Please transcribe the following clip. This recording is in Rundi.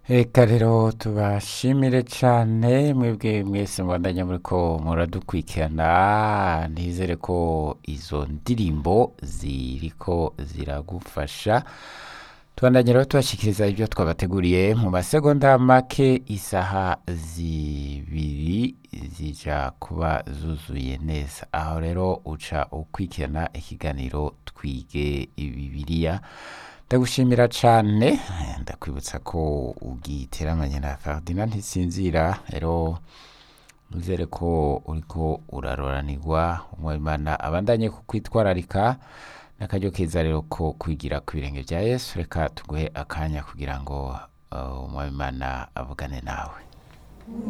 Reka rero tubashimire cane mwebwe mwese mubandanya muriko muradukurikirana nizere ko izo ndirimbo ziriko ziragufasha tubandanya rero tubashikiriza ibyo twabateguriye mu masegonda make isaha zibiri zija kuba zuzuye neza aho rero uca ukurikirana ikiganiro twige bibiliya ndagushimira cane ndakwibutsa ko ugiteramanye na Ferdinand Ntisinzira rero nizere ko uriko uraroranirwa umwimana abandanye kukwitwararika n'akaryo keza rero ko kwigira ku birenge vya Yesu reka tuguhe akanya kugira ngo uh, umwimana avugane nawe